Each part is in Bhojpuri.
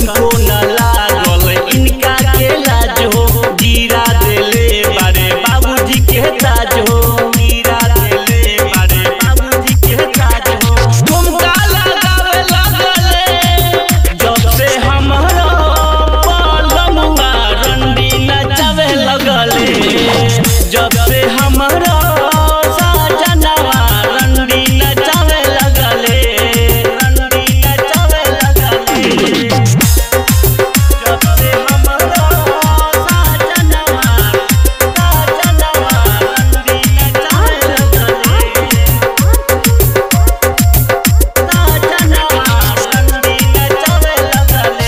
तनको न लागल इनका के लाज हो गिरा देले बारे बाबूजी के ताज हो गिरा देले बारे बाबूजी के ताज हो झुमका लगावे लगले जब से हमारा पलमुआ रंडी नचावे लगले जब से हमारा साजनवा रंडी नचावे लगले रंडी नचावे लगले जब से हमारा साजनवा साजनवा रंडी नचावे लगले साजनवा रंडी नचावे लगले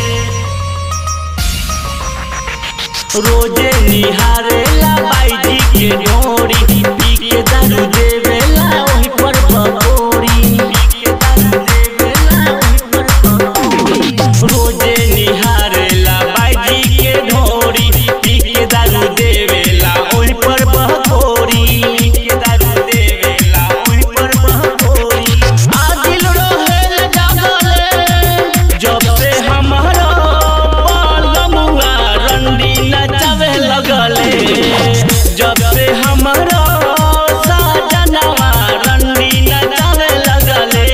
रोजे निहारेला बाईजी के डोरी पी के दारू देवेला ओही पर पकोड़ी पी के दारू देवेला ओही पर पकोड़ी रोजे निहारेला बाईजी के ढोरी पी के दारू देवेला ओही पर पकोड़ी पी के दारू देवेला ओही पर पकोड़ी आदिल रोहेल जागले जब से हमारा पलमुआ रंडी नचावे लगले जब से हमारा साजनवा रंडी नचावे लगले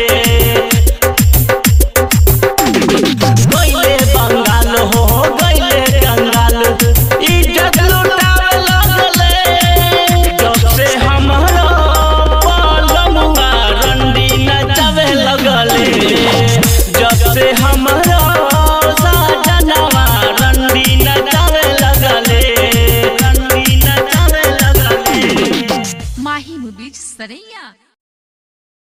गइले बंगाल हो गइले कंगाल इज्जत लुटावे लगले जब से हमारा पलमुआ रंडी नचावे लगले जब से हमारा साजनवा रंडी नचावे लगले रंडी नचावे लगले माही मुबीज सरैया